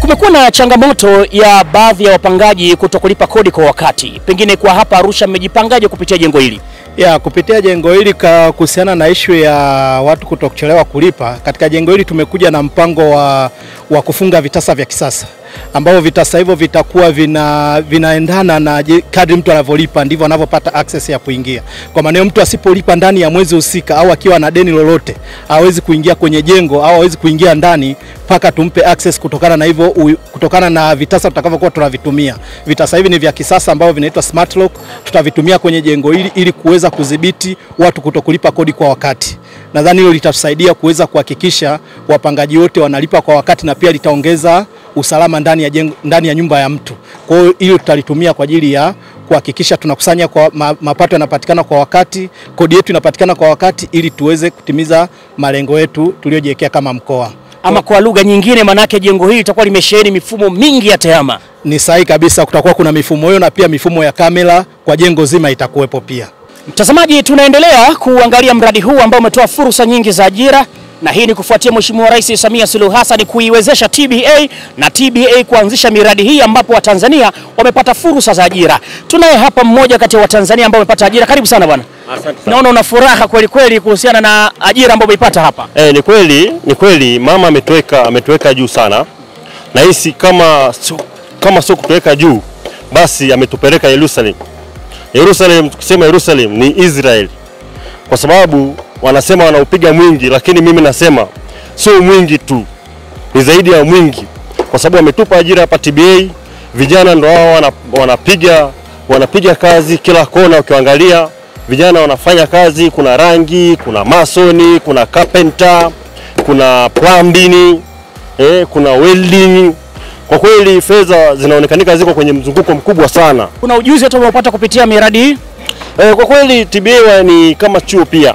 Kumekuwa na changamoto ya baadhi ya wapangaji kutokulipa kodi kwa wakati. Pengine kwa hapa Arusha mmejipangaje kupitia jengo hili? Ya, kupitia jengo hili ka kuhusiana na ishu ya watu kutokuchelewa kulipa, katika jengo hili tumekuja na mpango wa, wa kufunga vitasa vya kisasa ambavyo vitasa hivyo vitakuwa vina, vinaendana na je- kadri mtu anavyolipa ndivyo anavyopata access ya kuingia. Kwa maana hiyo mtu asipolipa ndani ya mwezi husika au akiwa na deni lolote hawezi kuingia kwenye jengo au hawezi kuingia ndani mpaka tumpe access kutokana na hivyo u- kutokana na vitasa tutakavyokuwa tunavitumia. Vitasa hivi ni vya kisasa ambavyo vinaitwa smart lock, tutavitumia kwenye jengo hili ili kuweza kudhibiti watu kutokulipa kodi kwa wakati. Nadhani hilo litatusaidia kuweza kuhakikisha wapangaji wote wanalipa kwa wakati na pia litaongeza usalama ndani ya, jengo, ndani ya nyumba ya mtu. Kwa hiyo hilo tutalitumia kwa ajili ya kuhakikisha tunakusanya kwa ma, mapato yanapatikana kwa wakati, kodi yetu inapatikana kwa wakati ili tuweze kutimiza malengo yetu tuliyojiwekea kama mkoa. Ama kwa lugha nyingine, manake jengo hili litakuwa limesheheni mifumo mingi ya tehama. Ni sahihi kabisa, kutakuwa kuna mifumo hiyo na pia mifumo ya kamera kwa jengo zima itakuwepo pia. Mtazamaji, tunaendelea kuangalia mradi huu ambao umetoa fursa nyingi za ajira, na hii ni kufuatia Mheshimiwa Rais Samia Suluhu Hassan kuiwezesha TBA na TBA kuanzisha miradi hii ambapo Watanzania wamepata fursa za ajira. Tunaye hapa mmoja kati ya Watanzania ambao wamepata ajira. Karibu sana bwana. Asante sana. Naona una furaha kweli kweli kuhusiana na ajira ambayo umeipata hapa. Eh, ni kweli, ni kweli mama ametuweka ametuweka juu sana. Nahisi kama sio kama sio kutuweka juu basi ametupeleka Yerusalem. Yerusalem, tukisema Yerusalem ni Israel, kwa sababu wanasema wanaupiga mwingi, lakini mimi nasema sio mwingi tu, ni zaidi ya mwingi, kwa sababu wametupa ajira hapa TBA. Vijana ndo hao wana- wanapiga wanapiga kazi kila kona, ukiangalia vijana wanafanya kazi, kuna rangi, kuna masoni, kuna carpenter, kuna plumbing, eh, kuna welding. Kwa kweli fedha zinaonekanika ziko kwenye mzunguko mkubwa sana. Kuna ujuzi hata umeupata kupitia miradi hii? Eh, kwa kweli TBA wa- ni kama chuo pia.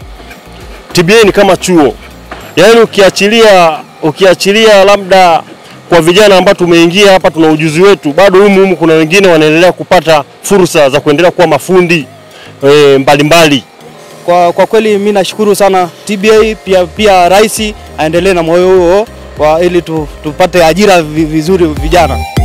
TBA ni kama chuo, yaani ukiachilia ukiachilia labda kwa vijana ambao tumeingia hapa tuna ujuzi wetu, bado humu humu kuna wengine wanaendelea kupata fursa za kuendelea kuwa mafundi eh, mbalimbali. Kwa, kwa kweli mi nashukuru sana TBA pia, pia rais aendelee na moyo huo wa ili tu, tupate ajira vi- vizuri vijana.